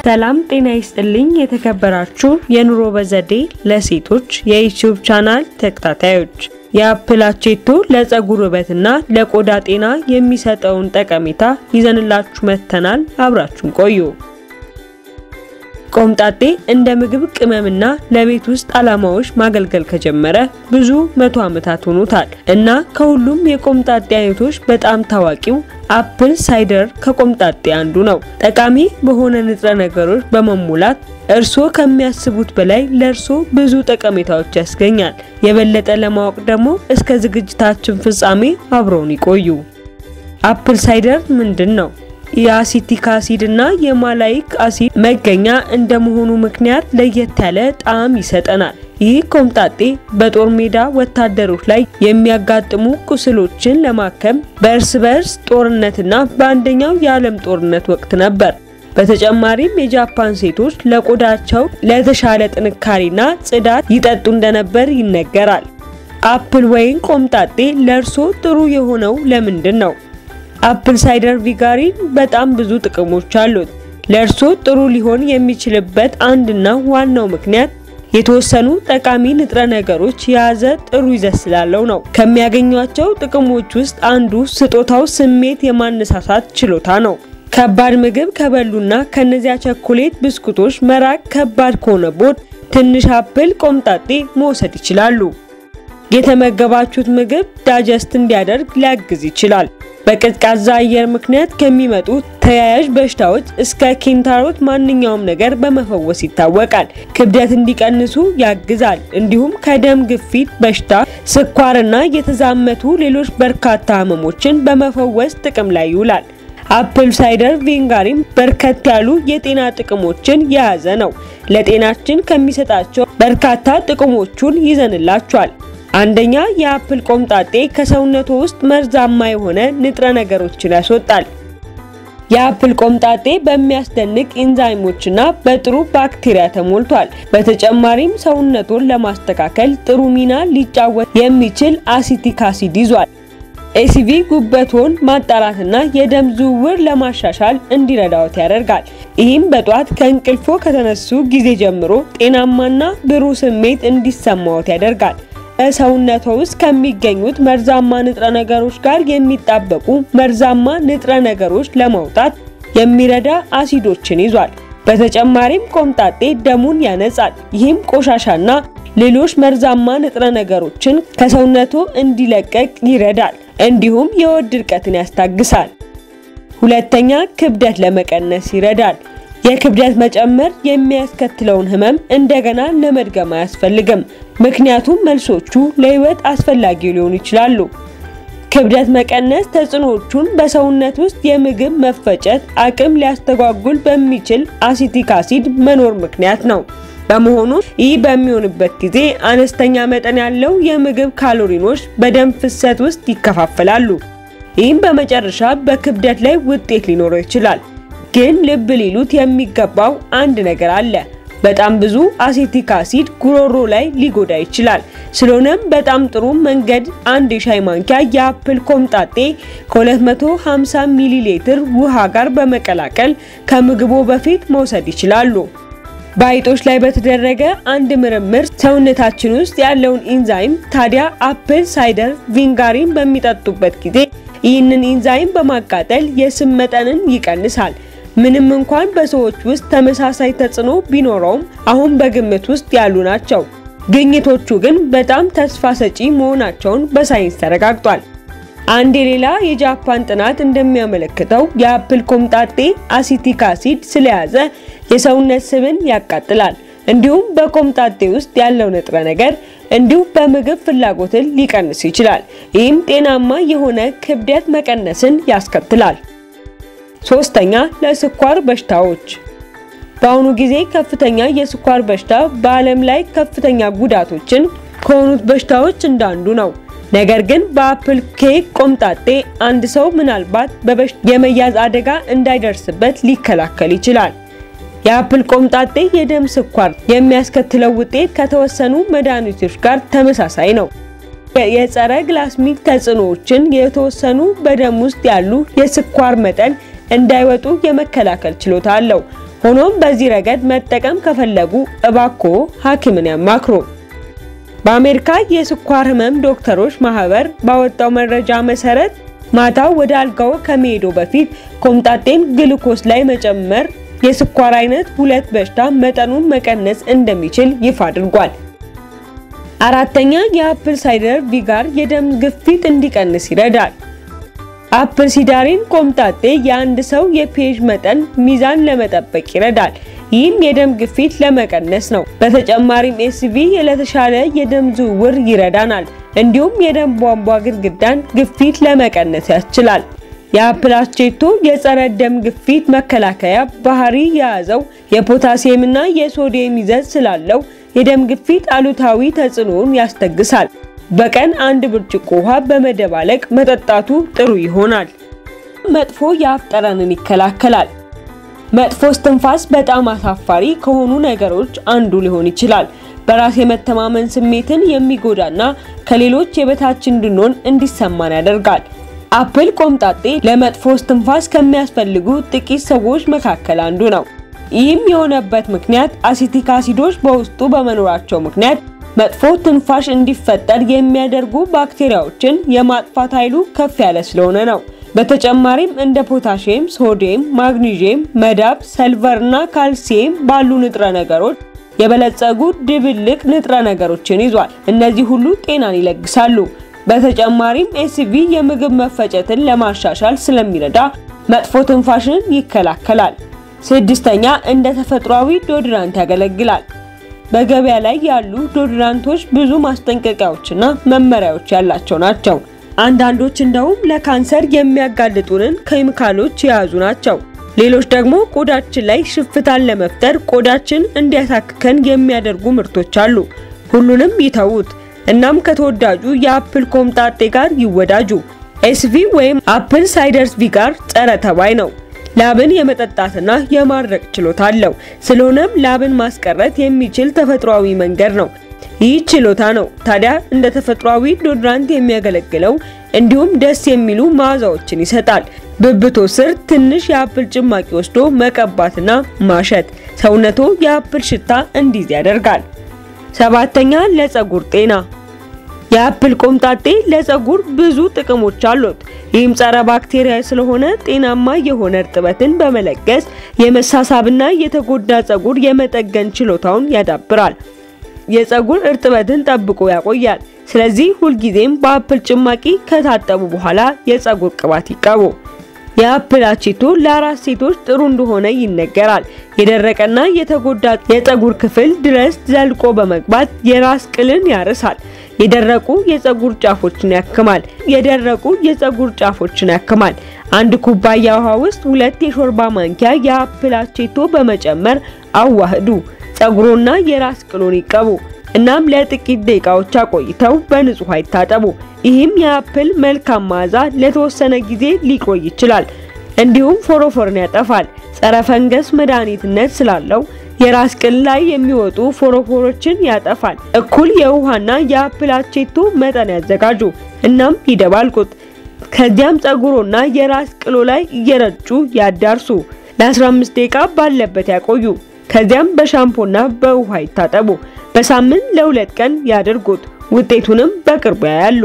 ሰላም ጤና ይስጥልኝ። የተከበራችሁ የኑሮ በዘዴ ለሴቶች የዩቲዩብ ቻናል ተከታታዮች የአፕል አቼቶ ለፀጉር ውበትና ለቆዳ ጤና የሚሰጠውን ጠቀሜታ ይዘንላችሁ መጥተናል። አብራችሁን ቆዩ። ቆምጣጤ እንደ ምግብ ቅመምና ለቤት ውስጥ ዓላማዎች ማገልገል ከጀመረ ብዙ መቶ ዓመታት ሆኖታል እና ከሁሉም የቆምጣጤ አይነቶች በጣም ታዋቂው አፕል ሳይደር ከቆምጣጤ አንዱ ነው። ጠቃሚ በሆነ ንጥረ ነገሮች በመሙላት እርሶ ከሚያስቡት በላይ ለእርሶ ብዙ ጠቀሜታዎች ያስገኛል። የበለጠ ለማወቅ ደግሞ እስከ ዝግጅታችን ፍጻሜ አብረውን ይቆዩ። አፕል ሳይደር ምንድን ነው? የአሲቲክ አሲድ እና የማላይክ አሲድ መገኛ እንደመሆኑ ምክንያት ለየት ያለ ጣዕም ይሰጠናል። ይህ ቆምጣጤ በጦር ሜዳ ወታደሮች ላይ የሚያጋጥሙ ቁስሎችን ለማከም በእርስ በእርስ ጦርነትና በአንደኛው የዓለም ጦርነት ወቅት ነበር። በተጨማሪም የጃፓን ሴቶች ለቆዳቸው ለተሻለ ጥንካሬና ጽዳት ይጠጡ እንደነበር ይነገራል። አፕል ወይን ቆምጣጤ ለእርሶ ጥሩ የሆነው ለምንድን ነው? አፕል ሳይደር ቪጋሪን በጣም ብዙ ጥቅሞች አሉት። ለእርሶ ጥሩ ሊሆን የሚችልበት አንድና ዋናው ምክንያት የተወሰኑ ጠቃሚ ንጥረ ነገሮች የያዘ ጥሩ ይዘት ስላለው ነው። ከሚያገኟቸው ጥቅሞች ውስጥ አንዱ ስጦታው ስሜት የማነሳሳት ችሎታ ነው። ከባድ ምግብ ከበሉና ከነዚያ ቸኮሌት ብስኩቶች መራቅ ከባድ ከሆነቦት ትንሽ አፕል ቆምጣጤ መውሰድ ይችላሉ። የተመገባችሁት ምግብ ዳጀስት እንዲያደርግ ሊያግዝ ይችላል። በቀዝቃዛ አየር ምክንያት ከሚመጡ ተያያዥ በሽታዎች እስከ ኪንታሮት ማንኛውም ነገር በመፈወስ ይታወቃል። ክብደት እንዲቀንሱ ያግዛል። እንዲሁም ከደም ግፊት በሽታ፣ ስኳርና የተዛመቱ ሌሎች በርካታ ህመሞችን በመፈወስ ጥቅም ላይ ይውላል። አፕል ሳይደር ቪንጋሪም በርከት ያሉ የጤና ጥቅሞችን የያዘ ነው። ለጤናችን ከሚሰጣቸው በርካታ ጥቅሞቹን ይዘንላችኋል። አንደኛ የአፕል ቆምጣጤ ከሰውነቱ ውስጥ መርዛማ የሆነ ንጥረ ነገሮችን ያስወጣል። የአፕል ቆምጣጤ በሚያስደንቅ ኢንዛይሞችና በጥሩ ባክቴሪያ ተሞልቷል። በተጨማሪም ሰውነቱን ለማስተካከል ጥሩ ሚና ሊጫወት የሚችል አሲቲክ አሲድ ይዟል። ኤሲቪ ጉበቶን ማጣራትና የደም ዝውውር ለማሻሻል እንዲረዳዎት ያደርጋል። ይህም በጧት ከእንቅልፎ ከተነሱ ጊዜ ጀምሮ ጤናማና ብሩህ ስሜት እንዲሰማዎት ያደርጋል። በሰውነቶ ውስጥ ከሚገኙት መርዛማ ንጥረ ነገሮች ጋር የሚጣበቁ መርዛማ ንጥረ ነገሮች ለማውጣት የሚረዳ አሲዶችን ይዟል። በተጨማሪም ቆምጣጤ ደሙን ያነጻል። ይህም ቆሻሻና ሌሎች መርዛማ ንጥረ ነገሮችን ከሰውነቶ እንዲለቀቅ ይረዳል። እንዲሁም የሆድ ድርቀትን ያስታግሳል። ሁለተኛ ክብደት ለመቀነስ ይረዳል። የክብደት መጨመር የሚያስከትለውን ህመም እንደገና ለመድገም አያስፈልግም፣ ምክንያቱም መልሶቹ ለህይወት አስፈላጊ ሊሆኑ ይችላሉ። ክብደት መቀነስ ተጽዕኖቹን በሰውነት ውስጥ የምግብ መፈጨት አቅም ሊያስተጓጉል በሚችል አሲቲክ አሲድ መኖር ምክንያት ነው። በመሆኑ ይህ በሚሆንበት ጊዜ አነስተኛ መጠን ያለው የምግብ ካሎሪኖች በደም ፍሰት ውስጥ ይከፋፈላሉ። ይህም በመጨረሻ በክብደት ላይ ውጤት ሊኖረው ይችላል። ግን ልብ ሊሉት የሚገባው አንድ ነገር አለ። በጣም ብዙ አሴቲክ አሲድ ጉሮሮ ላይ ሊጎዳ ይችላል። ስለሆነም በጣም ጥሩ መንገድ አንድ የሻይ ማንኪያ የአፕል ቆምጣጤ ከ250 ሚሊ ሊትር ውሃ ጋር በመቀላቀል ከምግቦ በፊት መውሰድ ይችላሉ። በአይጦች ላይ በተደረገ አንድ ምርምር ሰውነታችን ውስጥ ያለውን ኢንዛይም ታዲያ አፕል ሳይደር ቪንጋሪን በሚጠጡበት ጊዜ ይህንን ኢንዛይም በማቃጠል የስብ መጠንን ይቀንሳል። ምንም እንኳን በሰዎች ውስጥ ተመሳሳይ ተጽዕኖ ቢኖረውም አሁን በግምት ውስጥ ያሉ ናቸው። ግኝቶቹ ግን በጣም ተስፋ ሰጪ መሆናቸውን በሳይንስ ተረጋግጧል። አንድ የሌላ የጃፓን ጥናት እንደሚያመለክተው የአፕል ቆምጣጤ አሲቲክ አሲድ ስለያዘ የሰውነት ስብን ያቃጥላል። እንዲሁም በቆምጣጤ ውስጥ ያለው ንጥረ ነገር እንዲሁም በምግብ ፍላጎትን ሊቀንስ ይችላል። ይህም ጤናማ የሆነ ክብደት መቀነስን ያስከትላል። ሶስተኛ ለስኳር በሽታዎች በአሁኑ ጊዜ ከፍተኛ የስኳር በሽታ በዓለም ላይ ከፍተኛ ጉዳቶችን ከሆኑት በሽታዎች እንዳንዱ ነው። ነገር ግን በአፕል ኬክ ቆምጣጤ አንድ ሰው ምናልባት በበሽታ የመያዝ አደጋ እንዳይደርስበት ሊከላከል ይችላል። የአፕል ቆምጣጤ የደም ስኳር የሚያስከትለው ውጤት ከተወሰኑ መድኃኒቶች ጋር ተመሳሳይ ነው። የጸረ ግላስሚክ ተጽዕኖዎችን የተወሰኑ በደም ውስጥ ያሉ የስኳር መጠን እንዳይወጡ የመከላከል ችሎታ አለው። ሆኖም በዚህ ረገድ መጠቀም ከፈለጉ እባክዎ ሐኪምን ያማክሩ። በአሜሪካ የስኳር ህመም ዶክተሮች ማህበር ባወጣው መረጃ መሰረት ማታ ወደ አልጋው ከመሄዶ በፊት ኮምጣጤን ግሉኮስ ላይ መጨመር የስኳር አይነት ሁለት በሽታ መጠኑን መቀነስ እንደሚችል ይፋ አድርጓል። አራተኛ የአፕል ሳይደር ቪጋር የደም ግፊት እንዲቀንስ ይረዳል። አፕል ሲዳሪን ኮምጣጤ የአንድ ሰው የፒኤች መጠን ሚዛን ለመጠበቅ ይረዳል። ይህም የደም ግፊት ለመቀነስ ነው። በተጨማሪም ኤስቪ ለተሻለ የደም ዝውውር ይረዳናል። እንዲሁም የደም ቧንቧ ግድግዳን ግፊት ለመቀነስ ያስችላል። የአፕል አቼቶ የጸረ ደም ግፊት መከላከያ ባህሪ የያዘው የፖታሲየምና የሶዲየም ይዘት ስላለው የደም ግፊት አሉታዊ ተጽዕኖውን ያስተግሳል። በቀን አንድ ብርጭቆ ውሃ በመደባለቅ መጠጣቱ ጥሩ ይሆናል። መጥፎ የአፍ ጠረንን ይከላከላል። መጥፎ እስትንፋስ በጣም አሳፋሪ ከሆኑ ነገሮች አንዱ ሊሆን ይችላል። በራስ የመተማመን ስሜትን የሚጎዳና ከሌሎች የበታች እንድንሆን እንዲሰማን ያደርጋል። አፕል ቆምጣጤ ለመጥፎ እስትንፋስ ከሚያስፈልጉ ጥቂት ሰዎች መካከል አንዱ ነው። ይህም የሆነበት ምክንያት አሲቲክ አሲዶች በውስጡ በመኖራቸው ምክንያት መጥፎ ትንፋሽ እንዲፈጠር የሚያደርጉ ባክቴሪያዎችን የማጥፋት ኃይሉ ከፍ ያለ ስለሆነ ነው። በተጨማሪም እንደ ፖታሺየም፣ ሶዲየም፣ ማግኒዥየም፣ መዳብ፣ ሰልቨር እና ካልሲየም ባሉ ንጥረ ነገሮች የበለጸጉ ድብልቅ ንጥረ ነገሮችን ይዟል። እነዚህ ሁሉ ጤናን ይለግሳሉ። በተጨማሪም ኤስቪ የምግብ መፈጨትን ለማሻሻል ስለሚረዳ መጥፎ ትንፋሽን ይከላከላል። ስድስተኛ እንደ ተፈጥሯዊ ዶድራንት ያገለግላል። በገበያ ላይ ያሉ ዶድራንቶች ብዙ ማስጠንቀቂያዎችና መመሪያዎች ያላቸው ናቸው። አንዳንዶች እንደውም ለካንሰር የሚያጋልጡንን ኬሚካሎች የያዙ ናቸው። ሌሎች ደግሞ ቆዳችን ላይ ሽፍታን ለመፍጠር ቆዳችን እንዲያሳክከን የሚያደርጉ ምርቶች አሉ። ሁሉንም ይተዉት። እናም ከተወዳጁ የአፕል ኮምጣጤ ጋር ይወዳጁ። ኤስቪ ወይም አፕል ሳይደርስ ቪጋር ጸረ ተባይ ነው። ላብን የመጠጣትና የማድረቅ ችሎታ አለው። ስለሆነም ላብን ማስቀረት የሚችል ተፈጥሯዊ መንገድ ነው። ይህ ችሎታ ነው ታዲያ እንደ ተፈጥሯዊ ዶድራንት የሚያገለግለው። እንዲሁም ደስ የሚሉ መዓዛዎችን ይሰጣል። ብብቶ ስር ትንሽ የአፕል ጭማቂ ወስዶ መቀባትና ማሸት ሰውነቶ የአፕል ሽታ እንዲይዝ ያደርጋል። ሰባተኛ ለፀጉር ጤና የአፕል ቆምጣጤ ለፀጉር ብዙ ጥቅሞች አሉት። ይህም ጸረ ባክቴሪያ ስለሆነ ጤናማ የሆነ እርጥበትን በመለገስ የመሳሳብና የተጎዳ ፀጉር የመጠገን ችሎታውን ያዳብራል። የፀጉር እርጥበትን ጠብቆ ያቆያል። ስለዚህ ሁልጊዜም በአፕል ጭማቂ ከታጠቡ በኋላ የፀጉር ቅባት ይቀቡ። የአፕል አቼቶ ለአራስ ሴቶች ጥሩ እንደሆነ ይነገራል። የደረቀና የተጎዳ የፀጉር ክፍል ድረስ ዘልቆ በመግባት የራስ ቅልን ያርሳል። የደረቁ የፀጉር ጫፎችን ያክማል። የደረቁ የፀጉር ጫፎችን ያክማል። አንድ ኩባያ ውሃ ውስጥ ሁለት የሾርባ ማንኪያ የአፕል አቼቶ በመጨመር አዋህዱ። ፀጉሮና የራስ ቅሎን ይቀቡ። እናም ለጥቂት ደቂቃዎች አቆይተው በንጹህ ውሃ ይታጠቡ። ይህም የአፕል መልካም መዓዛ ለተወሰነ ጊዜ ሊቆይ ይችላል። እንዲሁም ፎሮፎርን ያጠፋል። ጸረ ፈንገስ መድኃኒትነት ስላለው የራስ ቅል ላይ የሚወጡ ፎሮፎሮችን ያጠፋል። እኩል የውሃና የአፕል አቼቶ መጠን ያዘጋጁ። እናም ይደባልቁት። ከዚያም ፀጉሮና የራስ ቅሎ ላይ እየረጩ ያዳርሱ። ለ15 ደቂቃ ባለበት ያቆዩ። ከዚያም በሻምፖና በውሃ ይታጠቡ። በሳምንት ለሁለት ቀን ያድርጉት። ውጤቱንም በቅርቡ ያያሉ።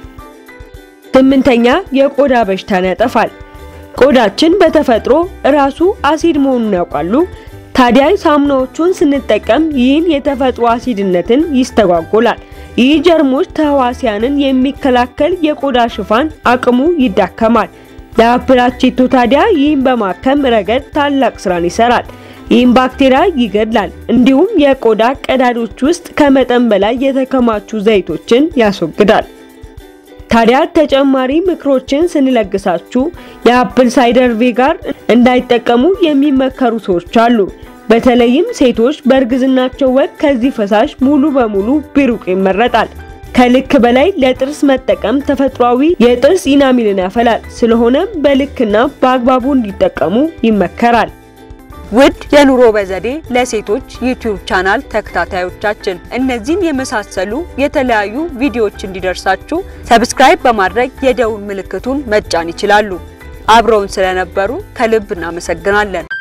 ስምንተኛ የቆዳ በሽታን ያጠፋል። ቆዳችን በተፈጥሮ ራሱ አሲድ መሆኑን ያውቃሉ? ታዲያ ሳሙናዎቹን ስንጠቀም ይህን የተፈጥሮ አሲድነትን ይስተጓጎላል። ይህ ጀርሞች ተህዋሲያንን የሚከላከል የቆዳ ሽፋን አቅሙ ይዳከማል። የአፕል አቼቶ ታዲያ ይህን በማከም ረገድ ታላቅ ስራን ይሰራል። ይህም ባክቴሪያ ይገድላል። እንዲሁም የቆዳ ቀዳዶች ውስጥ ከመጠን በላይ የተከማቹ ዘይቶችን ያስወግዳል። ታዲያ ተጨማሪ ምክሮችን ስንለግሳችሁ የአፕል ሳይደር ቪጋር እንዳይጠቀሙ የሚመከሩ ሰዎች አሉ። በተለይም ሴቶች በእርግዝናቸው ወቅት ከዚህ ፈሳሽ ሙሉ በሙሉ ቢሩቅ ይመረጣል። ከልክ በላይ ለጥርስ መጠቀም ተፈጥሯዊ የጥርስ ኢናሚልን ያፈላል። ስለሆነም በልክና በአግባቡ እንዲጠቀሙ ይመከራል። ውድ የኑሮ በዘዴ ለሴቶች ዩቲዩብ ቻናል ተከታታዮቻችን እነዚህን የመሳሰሉ የተለያዩ ቪዲዮዎች እንዲደርሳችሁ ሰብስክራይብ በማድረግ የደውል ምልክቱን መጫን ይችላሉ። አብረውን ስለነበሩ ከልብ እናመሰግናለን።